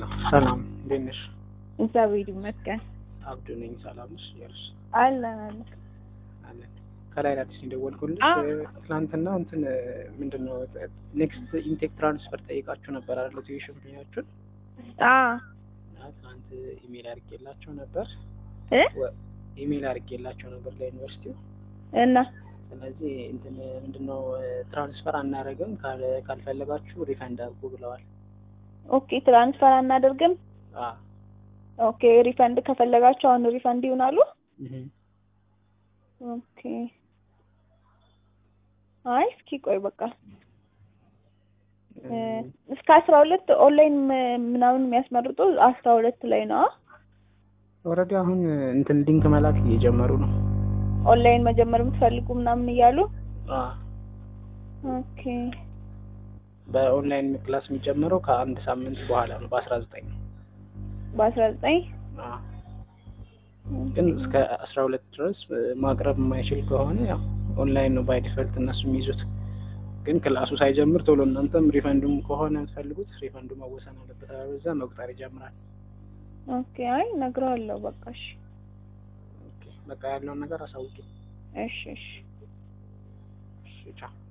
ሄሎ ሰላም፣ እንዴት ነሽ? እግዚአብሔር ይመስገን አብዱ ነኝ። ሰላም ነሽ? እያልሽ አለን አለን። አለን። ከላይ አዲስ የደወልኩልሽ አዎ። ትናንትና እንትን ምንድን ነው ኔክስት ኢንቴክ ትራንስፈር ጠይቃችሁ ነበር አይደል? ቱዊሽን ፊያችሁን አዎ እና ትናንት ኢሜል አድርጌላቸው ነበር እ ወ- ኢሜል አድርጌላቸው ነበር ለዩኒቨርሲቲው። እና ስለዚህ እንትን ምንድነው ትራንስፈር አናደርግም ካል- ካልፈለጋችሁ ሪፈንድ አድርጉ ብለዋል። ኦኬ ትራንስፈር አናደርግም። አ ኦኬ ሪፈንድ ከፈለጋቸው አሁን ሪፈንድ ይሆናሉ። እህ ኦኬ አይ እስኪ ቆይ በቃ እ፣ እስከ አስራ ሁለት ኦንላይን ም- ምናምን የሚያስመርጡ አስራ ሁለት ላይ ነው። ኦልሬዲ አሁን እንትን ሊንክ መላክ እየጀመሩ ነው። ኦንላይን መጀመር የምትፈልጉ ምናምን እያሉ አ ኦኬ በኦንላይን ክላስ የሚጀምረው ከአንድ ሳምንት በኋላ ነው በአስራ ዘጠኝ በአስራ ዘጠኝ ግን እስከ አስራ ሁለት ድረስ ማቅረብ የማይችል ከሆነ ያው ኦንላይን ነው ባይ ዲፈልት እነሱ የሚይዙት። ግን ክላሱ ሳይጀምር ቶሎ እናንተም ሪፈንዱም ከሆነ የምትፈልጉት ሪፈንዱ መወሰን አለበት። አለበለዚያ መቁጠር ይጀምራል። ኦኬ አይ እነግረዋለሁ በቃ እሺ ኦኬ፣ በቃ ያለውን ነገር አሳውቂ። እሺ እሺ እሺ፣ ቻው